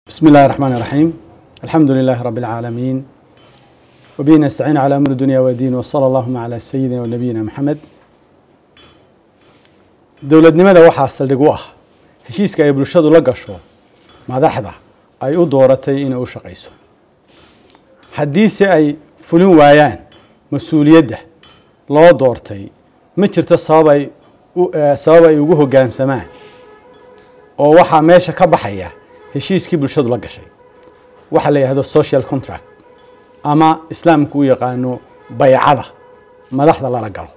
بسم الله الرحمن الرحيم الحمد لله رب العالمين وبه نستعين على أمر الدنيا والدين وصلى اللهم على سيدنا ونبينا محمد dowladnimada waxaa saldhig u ah heshiiska ay bulshadu la gasho madaxda ay u dooratay inay u shaqayso haddiise ay fulin waayaan mas-uuliyadda loo doortay ma jirto sabab ay sabab ay ugu hoggaamsamaan oo waxaa meesha ka baxaya heshiiskii bulshadu la gashay waxaa la yidhahdo social contract ama islaamku u yaqaano baycada madaxda lala galo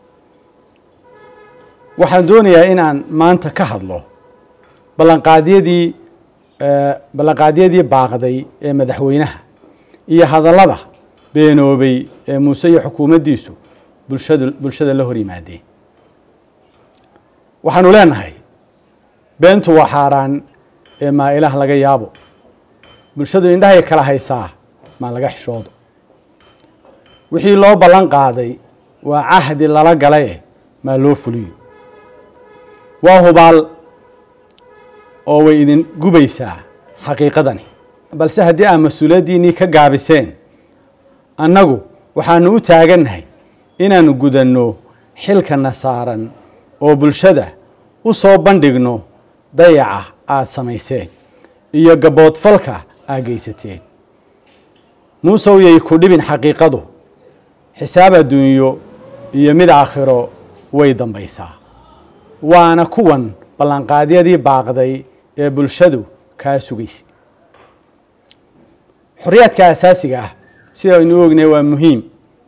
waxaan doonayaa inaan maanta ka hadlo ballanqaadyadii ballanqaadyadii baaqday ee madaxweynaha iyo hadallada beenoobay ee muuse iyo xukuumaddiisu bulshadu bulshada la hor yimaadeen waxaanu leenahay beentu waa xaaraan ee maa ilaah laga yaabo bulshadu indhahay kala haysaa maa laga xishoodo wixii loo ballan qaaday waa cahdi lala galaye maa loo fuliyo waa hubaal oo way idin gubaysaa xaqiiqadani balse haddii aad mas-uuliyaddiinnii ka gaabiseen annagu waxaanu u taagannahay inaanu gudanno xilkana saaran oo bulshada u soo bandhigno dayaca aada samayseen iyo gaboodfalka aad geysateen muusow yay ku dhibin xaqiiqadu xisaab adduunyo iyo mid aakhiro way dambaysaa waana kuwan ballanqaadyadii baaqday ee bulshadu kaa sugaysa xorriyaadka asaasiga ah sida aynu ognay waa muhiim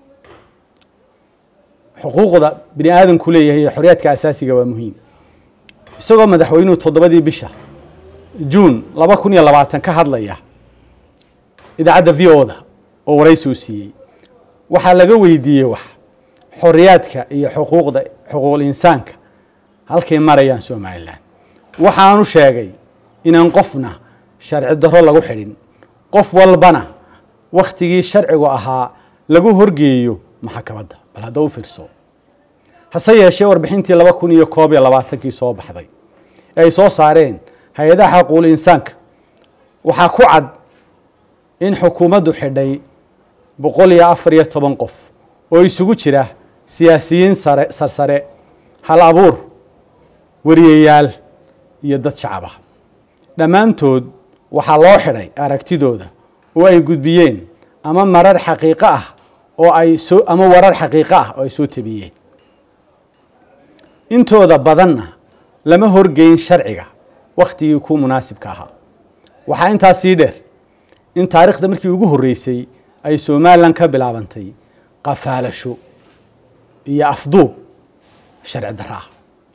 xuquuqda bini aadamku leeyahay iyo xorriyaadka asaasiga waa muhiim isagoo madaxweynuhu toddobadii bisha juun laba kun iyo labaatan ka hadlaya idaacadda v o da oo waraysi uu siiyey waxaa laga weydiiyey wax xorriyaadka iyo xuquuqda xuquuqul insaanka halkay marayaan somalilan waxaanu sheegay inaan qofna sharci darro lagu xidhin qof walbana wakhtigii sharcigu ahaa lagu horgeeyo maxakamadda bal hadda u fiirso hase yeeshee warbixintii laba kun iyo koob iyo labaatankii soo baxday ee ay soo saareen hay-adaha xaquul insaanka waxaa ku cad in xukuumaddu xidhay boqol iyo afar iyo toban qof oo isugu jira siyaasiyiin sare sarsare hal abuur wariyayaal iyo dad shacab ah dhammaantood waxaa loo xidhay aragtidooda oo ay gudbiyeen ama marar xaqiiqo ah oo ay soo ama warar xaqiiqo ah oo ay soo tabiyeen intooda badanna lama horgeyn sharciga wakhtigii ku munaasibka ahaa waxaa intaas sii dheer in taariikhda markii ugu horreysay ay somalilan ka bilaabantay qafaalasho iyo afduub sharci darro ah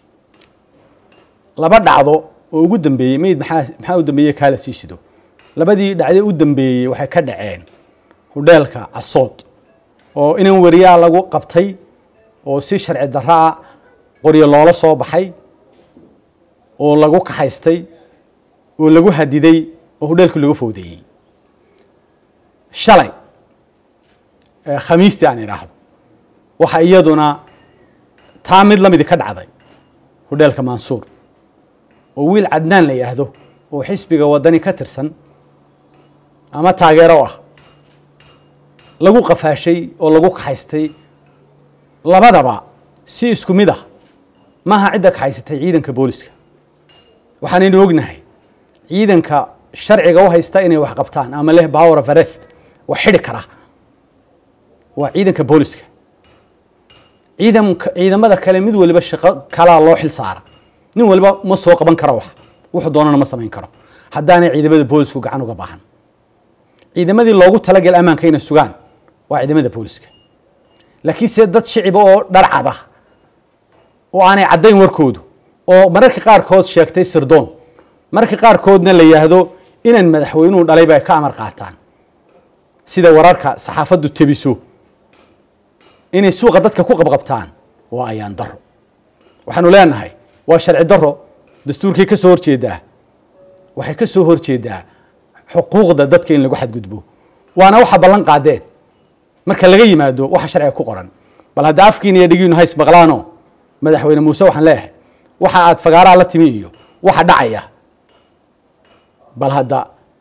laba dhacdo oo ugu dambeeyey meyd maxaa maxaa u dambeeyey kaala sii sido labadii dhacdee u dambeeyey waxay ka dhaceen hudheelka casood oo inan wariyaa lagu qabtay oo si sharci darro ah qoryo loola soo baxay oo lagu kaxaystay oo lagu hadiday oo hudheelkii lagu fowdeeyey shalay khamiistii aan idhaahdo waxa iyaduna taa mid lamidi ka dhacday hudheelka mansuur oo wiil cadnaan la yidhaahdo oo xisbiga waddani ka tirsan ama taageero ah lagu qafaashay oo lagu kaxaystay labadaba si isku mid ah maaha cidda kaxaysatay ciidanka booliska waxaanaynu ognahay ciidanka sharciga u haysta inay wax qabtaan ama leh power of arrest wax xidhi kara waa ciidanka booliska ciidanka ciidamada kale mid waliba shaqo kalaa loo xil saara nin waliba ma soo qaban karo wax wuxuu doonana ma samayn karo haddaanay ciidamada boolisku gacan uga baahan ciidamadii loogu talagel ammaanka inay sugaan waa ciidamada booliska laakiin se dad shiciba oo dharcad ah oo aanay caddayn warkoodu oo mararka qaarkood sheegtay sirdoon mararka qaarkoodna la yidhaahdo inaan madaxweynuhu dhalay bay ka amar qaataan sida wararka saxaafaddu tebiso inay suuqa dadka ku qabqabtaan waa ayaan daro waxaanu leenahay waa sharci daro dastuurkay ka soo horjeedaa waxay ka soo horjeedaa xuquuqda dadka in lagu xadgudbo waana waxa ballan qaadeen marka laga yimaado waxa sharciga ku qoran bal hadda afkiina iyo dhigiinu hays maqlaano madaxweyne muuse waxaan leeyahay waxa aad fagaaraha la timi iyo waxa dhacaya bal hadda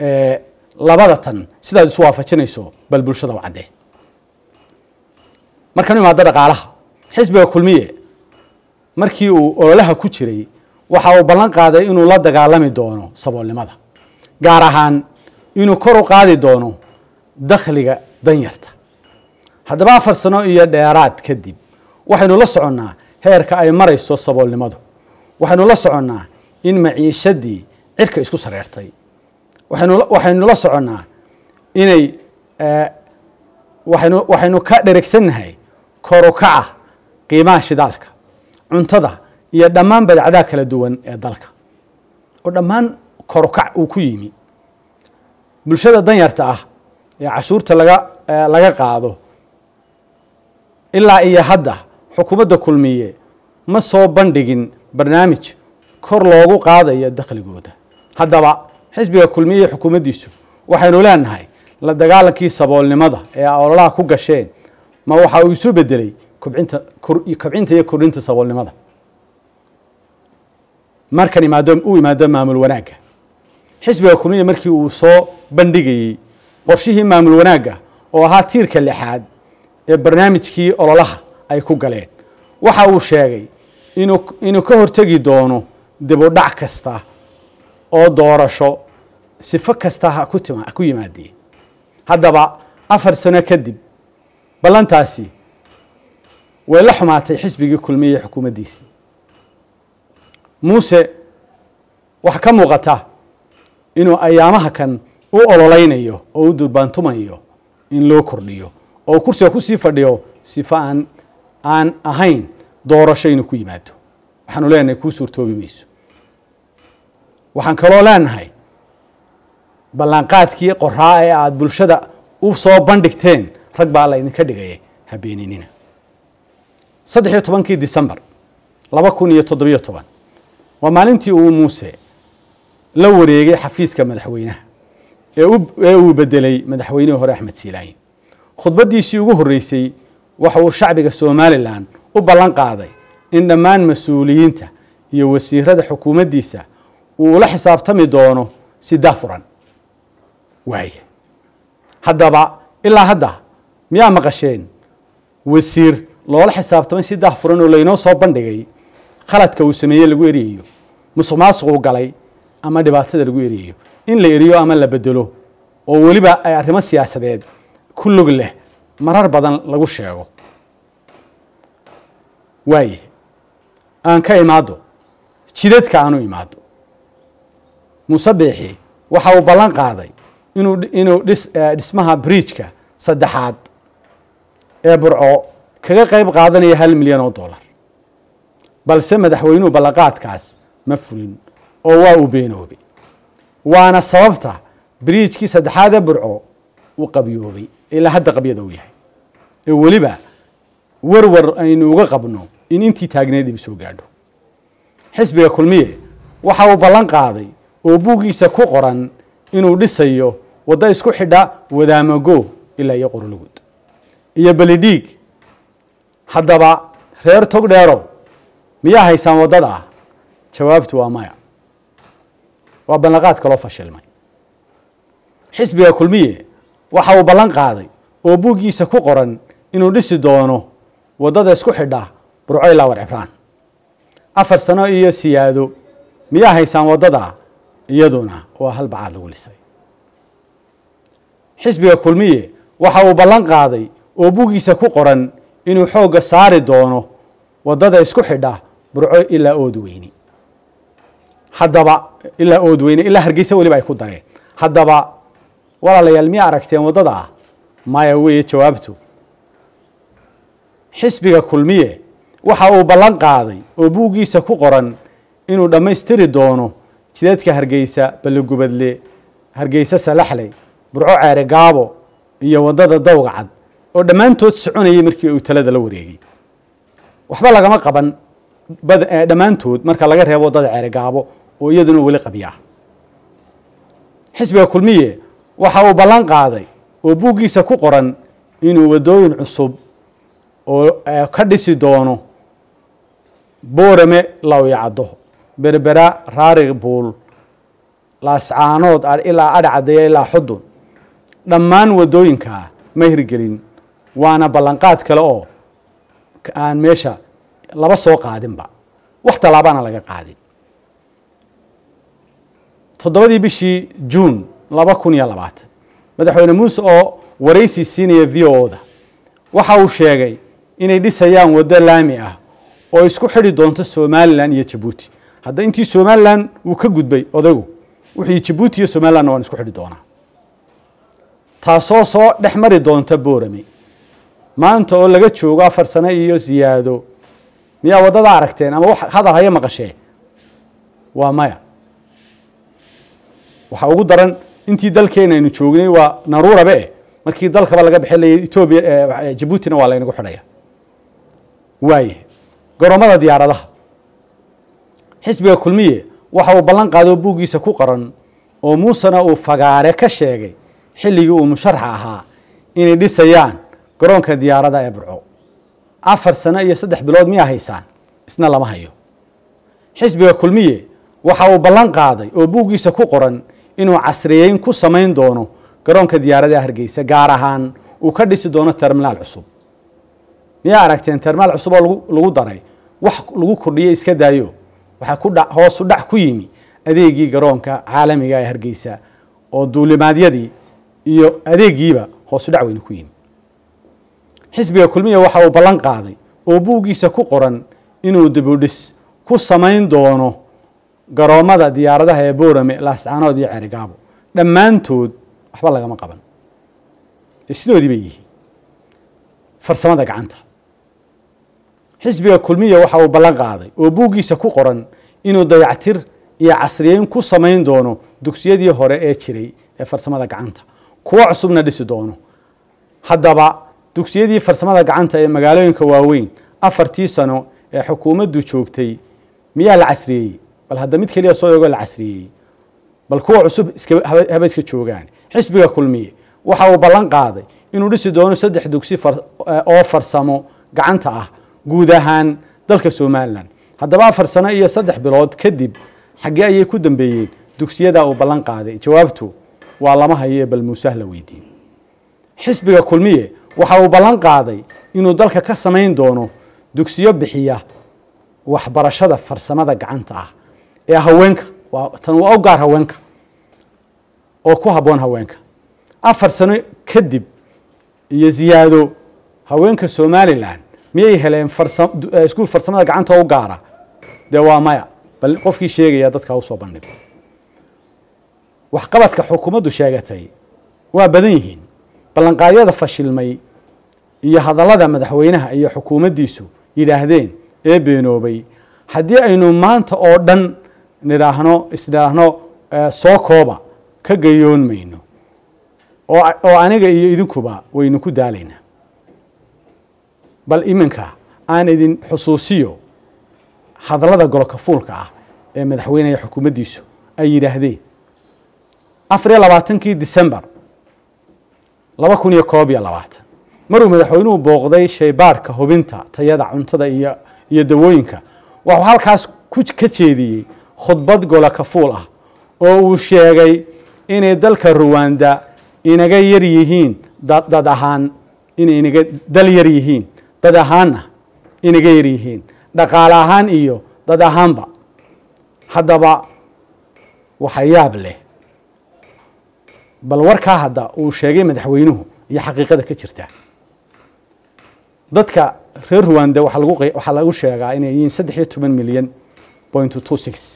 labada tan sidaad isu waafajinayso bal bulshada u caddee markaan u imaado dhaqaalaha xisbiga kulmiye markii uu ololaha ku jiray waxa uu ballan qaaday inuu la dagaalami doono saboolnimada gaar ahaan inuu kor u qaadi doono dakhliga danyarta haddaba afar sano iyo dheeraad kadib waxaynu la soconnaa heerka ay marayso saboolnimadu waxaynu la soconnaa in maciishadii cirka isku sareertay waxaynu la soconnaa inay waxaynu waxaynu ka dheregsannahay korukaca qiimaha shidaalka cuntada iyo dhammaan badacdaha kala duwan ee dalka oo dhammaan korukac uu ku yimi bulshada danyarta ah ee cashuurta laga laga qaado ilaa iyo hadda xukuumadda kulmiye ma soo bandhigin barnaamij kor loogu qaadayo dakhligooda haddaba xisbiga kulmiye iyo xukuumaddiisu waxaynu leenahay la dagaalankii saboolnimada ee ololaha ku gasheen ma waxa uu isu bedelay kobcinta kobcinta iyo kordhinta saboolnimada markan imaado u imaado maamul wanaagga xisbiga kulmiya markii uu soo bandhigayey qorshihii maamul wanaagga oo ahaa tiirka lixaad ee barnaamijkii ololaha ay ku galeen waxa uu sheegay inuu inuu ka hortegi doono dibudhac kasta oo doorasho sifo kasta ha ku tima ku yimaadee haddaba afar sano kadib ballantaasi way la xumaatay xisbigii kulmiye xukuumaddiisii muuse waxaa ka muuqata inuu ayaamaha kan u ololeynayo oo u durbaantumayo in loo kordhiyo oo kursiga kusii fadhiyo sifo aan aan ahayn doorasho inuu ku yimaado waxaanu leenahay kuu suurtoobi mayso waxaan kaloo leenahay ballanqaadkii qoraa ee aada bulshada u soo bandhigteen rag baa la idinka dhigaya habeeninina saddex iyo tobankii decembar laba kun iyo toddobiyo toban waa maalintii uu muuse la wareegay xafiiska madaxweynaha ee uu bedelay madaxweynihii hore axmed siilaayin khudbaddiisii ugu horreysay waxa uu shacbiga somalilan u ballan qaaday in dhammaan mas-uuliyiinta iyo wasiirada xukuumaddiisa uu ula xisaabtami doono si daafuran waaya haddaba ilaa hadda miyaa maqasheen wasiir loola xisaabtamay si daafuran oo laynoo soo bandhigay khaladka uu sameeyey lagu eriyayo musuq maasuquu galay ama dhibaatada lagu eriyayo in la eriyo ama la bedelo oo weliba ay arrimo siyaasadeed ku log leh marar badan lagu sheego waaye aan ka imaado jidadka aan u imaado muuse biixi waxa uu ballan qaaday inuu inuu dhis dhismaha bridjka saddexaad ee burco kaga qayb qaadanayo hal milyan oo dollar balse madaxweynuhu ballanqaadkaas ma fulin oo waa uu beenoobay waana sababta bridjkii saddexaad ee burco uu qabyoobay ilaa hadda qabyada uu yahay ee weliba warwar aynu uga qabno in intii taagneed ibi soo gaadho xisbiga kulmiye waxa uu ballan qaaday oo buuggiisa ku qoran inuu dhisayo waddo isku xidha wadaamago ilaa iyo qorolugud iyo belidhiig haddaba reer tog dheerow miyaa haysaan waddada ah jawaabtu waa maya waa ballanqaad kaloo fashilmay xisbiga kulmiye waxa uu ballan qaaday oo buuggiisa ku qoran inuu dhisi doono waddada isku xidha burco ilaa war cibraan afar sano iyo siyaado miyaa haysaan waddada iyaduna waa hal bacaad lagu lisay xisbiga kulmiye waxa uu ballan qaaday oo buuggiisa ku qoran inuu xoogga saari doono waddada isku xidha burco ilaa oodweyne haddaba ilaa oodweyne ilaa hargeysa weliba ay ku dareen haddaba walaalayaal miyaa aragteen waddada ah maya weeye jawaabtu xisbiga kulmiye waxa uu ballan qaaday oo buuggiisa ku qoran inuu dhammaystiri doono jidadka hargeysa balligubadle hargeysa salaxley burco ceere gaabo iyo waddada dawga cad oo dhammaantood soconayay markii uu talada la wareegay waxba lagama qaban dhammaantood marka laga reebo waddada ceere gaabo oo iyaduna weli qabya ah xisbiga kulmiye waxa uu ballan qaaday oo buuggiisa ku qoran inuu waddooyin cusub oo ka dhisi doono boorame lawyacaddo berbera raari buul laascaanood ilaa adhacadaya ilaa xudun dhammaan waddooyinkaa ma hirgelin waana ballanqaad kale oo aan meesha laba soo qaadinba wax tallaabaana laga qaadin toddobadii bishii juun laba kun iyo labaatan madaxweyne muuse oo waraysi siinaya v o da waxa uu sheegay inay dhisayaan waddo laami ah oo isku xidhi doonto somalilan iyo jabuuti hadda intii somalilan uu ka gudbay odaygu wuxuu jabuuti iyo somalilanna waan isku xidhi doonaa taasoo soo dhex mari doonta boorame maanta oo laga joogo afar sano iyo siyaado miyaa waddada aragteen ama wax hadal haya maqashee waa maya waxaa ugu daran intii dalkeena aynu joognay waa naruurabe eh markii dalkaba laga bixinayay etoobiya jabuutina waa laynagu xidhaya waaye garoomada diyaaradaha xisbiga kulmiye waxa uu ballan qaado buuggiisa ku qoran oo muusena uu fagaare ka sheegay xilligii uu musharaxa ahaa inay dhisayaan garoonka diyaarada ee burco afar sano iyo saddex bilood miyaa haysaan isna lama hayo xisbiga kulmiye waxa uu ballan qaaday oo buuggiisa ku qoran inuu casriyeyn ku samayn doono garoonka diyaaradaha hargeysa gaar ahaan uu ka dhisi doono terminaal cusub miyaa aragteen terminaal cusub oo lagu daray wax lagu kordhiye iska daayo waxaa ku dha hoosu dhac ku yimi adeegii garoonka caalamiga ee hargeysa oo duulimaadyadii iyo adeegiiba hoosu dhac weyne ku yimi xisbiga kulmiya waxa uu ballan qaaday oo buuggiisa ku qoran inuu dibudhis ku samayn doono garoomada diyaaradaha ee boorame laascaanood iyo ceerigaabo dhammaantood waxba lagama qaban sidoodii bay yihiin farsamada gacanta xisbiga kulmiya waxa uu ballan qaaday oo buuggiisa ku qoran inuu dayactir iyo casriyeyn ku samayn doono dugsiyadii hore ee jiray ee farsamada gacanta kuwo cusubna dhisi doono haddaba dugsiyadii farsamada gacanta ee magaalooyinka waaweyn afartii sano ee xukuumaddu joogtay miyaa la casriyeeyey bal hadda mid keliya soo eego la casriyeeyey bal kuwa cusub haba iska joogaan xisbiga kulmiye waxa uu ballan qaaday inuu dhisi doono saddex dugsi oo farsamo gacanta ah guud ahaan dalka somalilan haddaba afar sano iyo saddex bilood kadib xaggee ayay ku dambeeyeen dugsiyadaa uu ballan qaaday jawaabtu waa lama hayo bal muuseh la weydiin xisbiga kulmiye waxa uu ballan qaaday inuu dalka ka samayn doono dugsiyo bixiya waxbarashada farsamada gacanta ah ee haweenka tan waa u gaar haweenka oo ku habboon haweenka afar sano kadib iyo ziyaado haweenka somalilan miyay heleen iskuul farsamada gacanta u gaara dee waa maya bal qofkii sheegaya dadka usoo bandhigo waxqabadka xukuumaddu sheegatay waa badan yihiin ballanqaadyada fashilmay iyo hadallada madaxweynaha iyo xukuumaddiisu yidhaahdeen ee beenoobay haddii aynu maanta oo dhan nidhaahno isnidhaahno soo kooba ka gayoon mayno oo aniga iyo idinkuba waynu ku daalaynaa bal iminka aan idin xusuusiyo hadallada golka fuulka ah ee madaxweyneha xukuumaddiisu ay yidhaahdeen afar iyo labaatankii decembar laba kun iyo koob iyo labaatan maruu madaxweynuhu booqday shaybaarhka hubinta tayada cuntada iyo iyo dawooyinka wuxuu halkaas ka jeediyey khudbad golaka fuul ah oo uu sheegay inay dalka ruwanda inaga yar yihiin dad ahaan inay inaga dal yar yihiin dad ahaanna inaga yar yihiin dhaqaale ahaan iyo dad ahaanba haddaba waxa yaab leh bal warkaa hadda uu sheegay madaxweynuhu iyo xaqiiqada ka jirta dadka reer ruwanda waaa lagu waxaa lagu sheegaa inay yihiin saddex iyo toban milyan point two six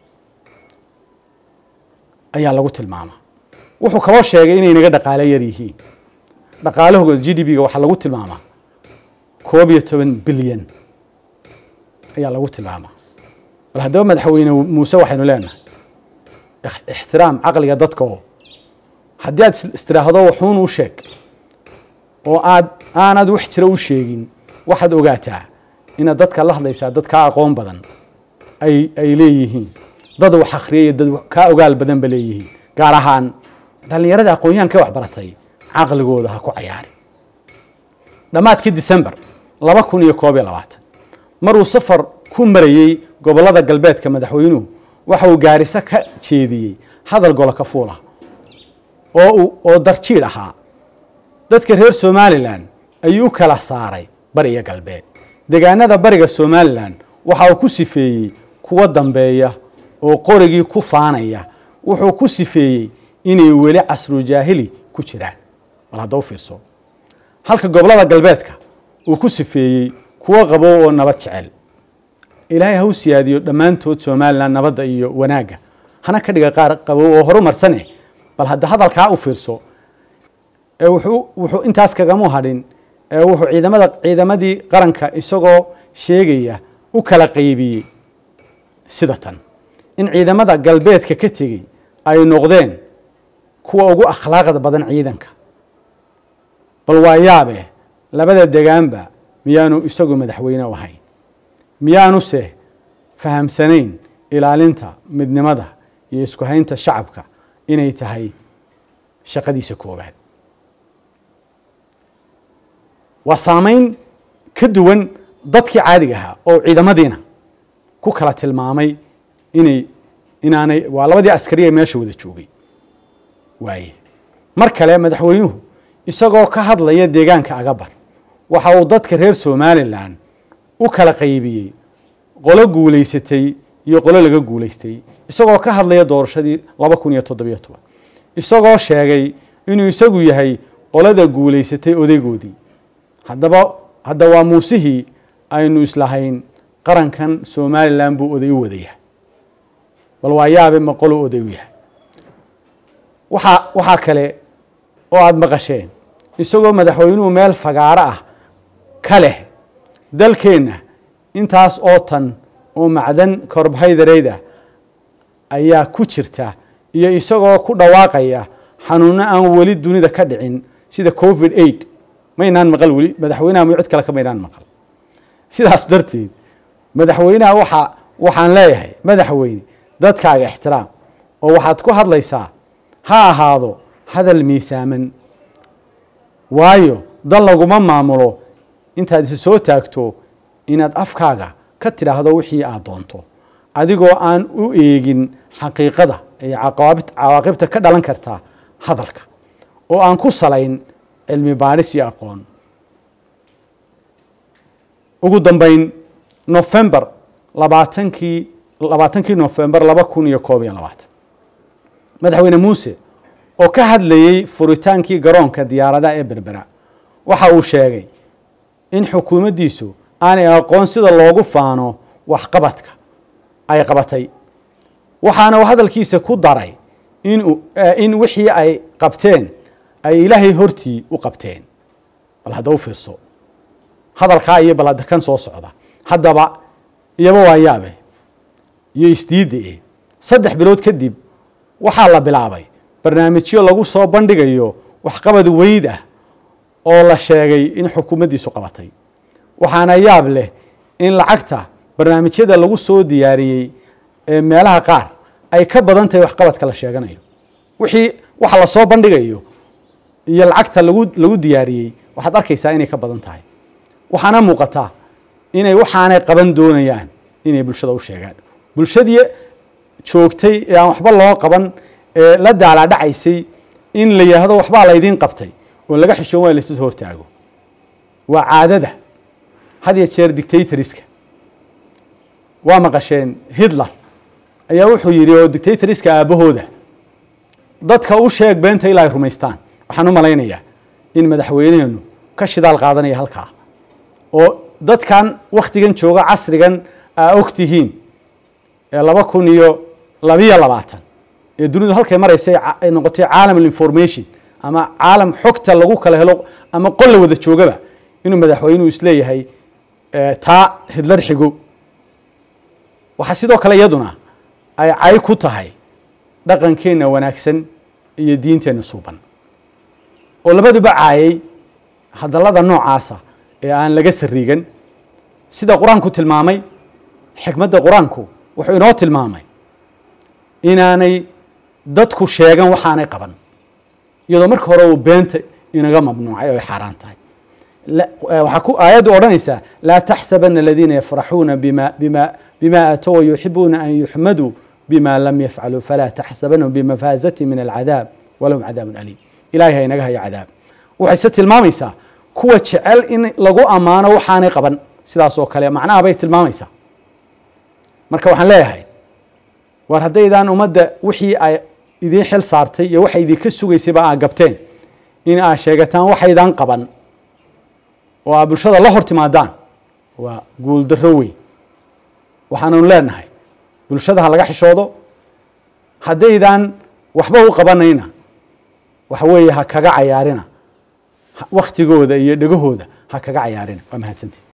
ayaa lagu tilmaama wuxuu kaloo sheegay inay naga dhaqaale yar yihiin dhaqaalahooda g d b ga waxaa lagu tilmaamaa koob iyo toban bilyan ayaa lagu tilmaamaa bal haddaba madaxweyne muuse waxaynu leenahay ixtiraam caqliga dadka oo haddii aad istiraahdo waxuun u sheeg oo aad aanad wax jira u sheegin waxaad ogaataa inaad dadka la hadlaysaa dad kaa aqoon badan ay ay leeyihiin dad wax akhriyay dad kaa ogaal badan ba leeyihiin gaar ahaan dhallinyarada aqoon-yahanka wax baratay caqligooda ha ku cayaari dhammaadkii december laba kun iyo koob iyo labaatan maruu safar ku marayey gobollada galbeedka madaxweynuhu waxa uu gaariso ka jeediyey hadal golo ka fuula oo uu oo darjiidh ahaa dadka reer somalilan ayuu u kala saaray bari iyo galbeed degaanada bariga somalilan waxa uu ku sifeeyey kuwa dambeeya oo qorigii ku faanaya wuxuu ku sifeeyey inay weli casrujaahili ku jiraan bal hadda u fiirso halka gobolada galbeedka uu ku sifeeyey kuwo qabow oo nabad jecel ilaahay ha u siyaadiyo dhammaantood somalilan nabadda iyo wanaagga hana ka dhiga qaar qabow oo horumarsane bal hadda hadalkaa u fiirso ee wuxuu wuxuu intaas kagama hadhin ee wuxuu ciidamada ciidamadii qaranka isagoo sheegaya u kala qaybiyey sida tan in ciidamada galbeedka ka tegey ay noqdeen kuwa ugu akhlaaqda badan ciidanka bal waa yaabe labada degaanba miyaanu isagu madaxweyne u ahayn miyaanuse fahamsanayn ilaalinta midnimada iyo isku haynta shacabka inay tahay shaqadiisa koowaad waa saameyn ka duwan dadkii caadiga ahaa oo ciidamadiina ku kala tilmaamay inay inaanay waa labadii askari ee meesha wada joogay waaye mar kale madaxweynuhu isagoo ka hadlaya deegaanka agabar waxa uu dadka reer somalilan u kala qaybiyey qolo guulaysatay iyo qolo laga guulaystay isagoo ka hadlaya doorashadii laba kun iyo toddobiyo toban isagoo sheegay inuu isagu yahay qolada guulaysatay odaygoodii haddaba hadda waa muusihii aynu islahayn qarankan somalilan buu oday u wadayahay bal waa yaabe ma qolo oday u yahay waxaa waxaa kale oo aada maqasheen isagoo madaxweynuhu meel fagaaro ah ka leh dalkeenna intaas oo tan oo macdan korbaydareyda ayaa ku jirta iyo isagoo ku dhawaaqaya xanuuno aan weli dunida ka dhicin sida covid eight maynaan maqal weli madaxweynaha ma cid kale ka maynaan maqal sidaas darteed madaxweynaha waxa waxaan leeyahay madaxweyne dadkaaga ixtiraam oo waxaad ku hadlaysaa ha ahaado hadal miisaaman waayo dal laguma maamulo intaad isi soo taagto inaad afkaaga ka tidhaahdo wixii aad doonto adigoo aan u eegin xaqiiqada iyo cawaaqibta ka dhalan karta hadalka oo aan ku salayn cilmi baaris iyo aqoon ugu dambeyn nofembar labaatankii labaatankii nofembar laba kun iyo koob iyo labaatan madaxweyne muuse oo ka hadlayey furitaankii garoonka diyaaradaha ee berbera waxa uu sheegay in xukuumaddiisu aanay aqoon sida loogu faano waxqabadka ay qabatay waxaana uu hadalkiisa ku daray in in wixii ay qabteen ay ilaahay hortii u qabteen bal hadda u fiirso hadalkaa iyo bal hadda kan soo socda haddaba iyaba waa yaabe iyo isdiidda e saddex bilood kadib waxaa la bilaabay barnaamijyo lagu soo bandhigayo waxqabad weyd ah oo la sheegay in xukuumaddiisu qabatay waxaana yaab leh in lacagta barnaamijyada lagu soo diyaariyey ee meelaha qaar ay ka badan tahay waxqabadka la sheeganayo wixii waxa la soo bandhigayo iyo lacagta lagu lagu diyaariyey waxaad arkaysaa inay ka badan tahay waxaana muuqataa inay waxaanay qaban doonayaan inay bulshada u sheegaan bulshadii joogtay ee aan waxba loo qaban ee la daalaadhacaysay in la yidhaahdo waxbaa laydiin qabtay oo laga xishoon waaya laysu hortaago waa caadada had iyo jeer dictatoriska waa maqasheen hitler ayaa wuxuu yidhi oo dictatoriska aabbahooda dadka u sheeg beenta ilaa ay rumaystaan waxaan u malaynayaa in madaxweyneenu ka shidaal qaadanaya halkaa oo dadkan wakhtigan jooga casrigan aa og tihiin ee laba kun iyo labiyo labaatan ee dunidu halkay maraysay ay noqotay caalam information ama caalam xogta lagu kala helo ama qol la wada joogaba inuu madaxweynuhu isleeyahay taa hidlar xigo waxaa sidoo kale iyaduna ay cay ku tahay dhaqankeenna wanaagsan iyo diinteenna suuban oo labaduba caayay hadallada noocaasa ee aan laga sariigan sida qur-aanku tilmaamay xikmadda qur-aanku wuxuu inoo tilmaamay inaanay dadku sheegan waxaanay qaban iyadoo marka hore uu beenta inaga mamnuucay oo ay xaaraan tahay waxaa ku aayaddu odhanaysaa laa taxsabana aladiina yafraxuuna bima bima bima aatow wayuxibuuna an yuxmaduu bima lam yafcaluu falaa taxsabanhum bimafaazati min alcadaab walahum cadaabun aliim ilahay ha inaga haya cadaab waxayse tilmaamaysaa kuwa jecel in lagu ammaano waxaanay qaban sidaas oo kale macnaha bay tilmaamaysaa marka waxaan leeyahay war haddaydaan ummadda wixii ay idiin xil saartay iyo waxa idinka sugaysayba aa gabteen in aad sheegataan waxaydaan qaban oo aad bulshada la hor timaadaan waa guuldarro weyn waxaananu leenahay bulshada ha laga xishoodo haddaydaan waxba u qabanayna waxa weeye ha kaga cayaarina waktigooda iyo dhegahooda ha kaga cayaarina waa mahadsantii